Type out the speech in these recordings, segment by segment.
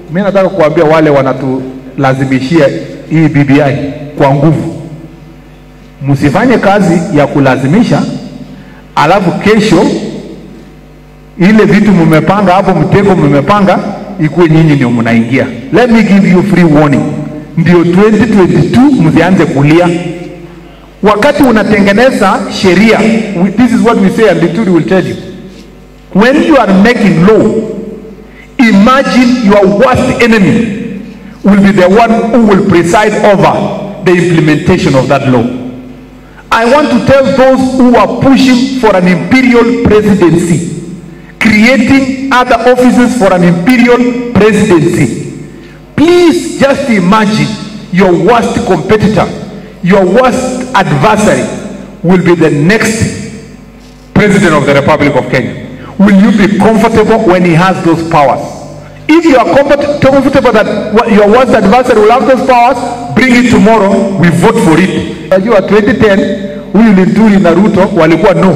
Mimi nataka kuambia wale wanatulazimishia hii BBI kwa nguvu, msifanye kazi ya kulazimisha, alafu kesho ile vitu mmepanga hapo, mtego mmepanga ikuwe nyinyi ndio mnaingia. Let me give you free warning, ndio 2022 msianze kulia wakati unatengeneza sheria. we- This is what we say and Lituri will tell you. When you are making law, imagine your worst enemy will be the one who will preside over the implementation of that law. I want to tell those who are pushing for an imperial presidency, creating other offices for an imperial presidency. Please just imagine your worst competitor, your worst adversary will be the next president of the Republic of Kenya. Will you be comfortable when he has those powers? If you are comfort- comfortable that what- your worst adversary will have those powers, bring it tomorrow, we vote for it. Unajua 2010 huyu Linturi na Ruto walikuwa no.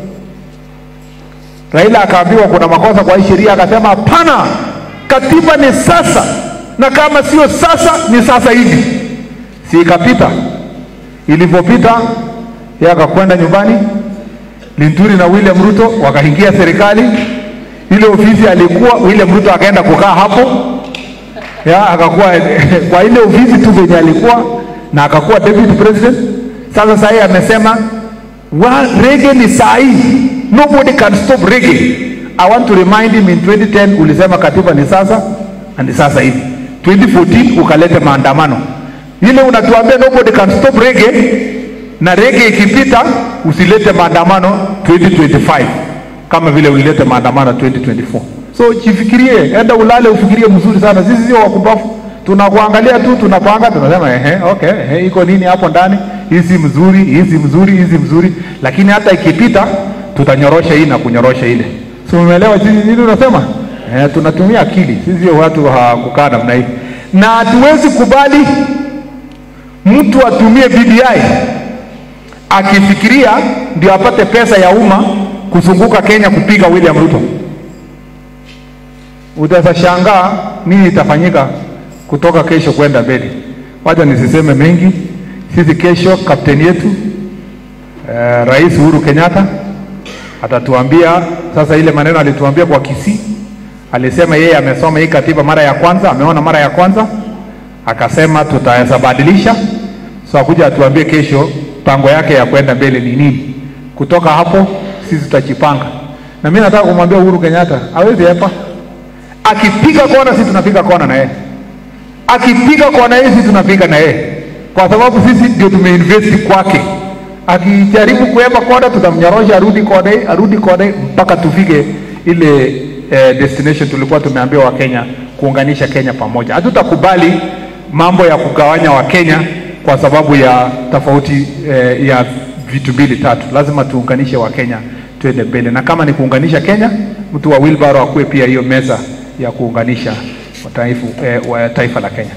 Raila akaambiwa kuna makosa kwa hii sheria, akasema hapana, katiba ni sasa, na kama sio sasa ni sasa hivi. Si ikapita? Ilivyopita yeye akakwenda nyumbani, Linturi na William Ruto wakaingia serikali. Ile ofisi alikuwa William Ruto akaenda kukaa hapo ya akakuwa kwa ile ofisi tu venye alikuwa na akakuwa deputy president. Sasa sahii amesema wa rege ni sahi, nobody can stop rege. I want to remind him in 2010 ulisema katiba ni sasa na ni sasa hivi. 2014 ukaleta maandamano ile unatuambia nobody can stop rege, na rege ikipita usilete maandamano 2025 kama vile ulilete maandamano 2024. So jifikirie, enda ulale ufikirie mzuri sana. Sisi sio wakubafu, tunakuangalia tu, tunapanga, tunasema ehe, okay, ehe, iko nini hapo ndani, hii si mzuri, hii si mzuri, hii si mzuri, lakini hata ikipita tutanyorosha hii na kunyorosha ile. So umeelewa sisi nini unasema? Eh, tunatumia akili, sisi sio watu wa kukaa namna hii, na hatuwezi kubali mtu atumie BBI akifikiria ndio apate pesa ya umma kuzunguka Kenya kupiga William Ruto. Utashangaa nini itafanyika kutoka kesho kwenda mbele. Wacha nisiseme mengi. Sisi kesho kapteni yetu eh, Rais Uhuru Kenyatta atatuambia sasa ile maneno alituambia kwa Kisii. Alisema yeye amesoma hii katiba mara ya kwanza, ameona mara ya kwanza, akasema tutaweza badilisha. So akuja atuambie kesho pango yake ya kwenda mbele ni nini. Kutoka hapo sisi tutajipanga, na mimi nataka kumwambia Uhuru Kenyatta hawezi hepa. Akipiga kona, sisi tunapiga kona na yeye, akipiga kona yeye, sisi tunapiga na yeye, kwa sababu sisi ndio tumeinvest kwake. Akijaribu kuhepa kona, tutamnyorosha arudi kona hii, arudi kona hii mpaka tufike ile eh, destination tulikuwa tumeambiwa Wakenya kuunganisha Kenya pamoja. Hatutakubali mambo ya kugawanya Wakenya kwa sababu ya tofauti eh, ya vitu mbili tatu. Lazima tuunganishe Wakenya tuende mbele, na kama ni kuunganisha Kenya, mtu wa wheelbarrow akuwe pia hiyo meza ya kuunganisha taifa, eh, wa taifa la Kenya.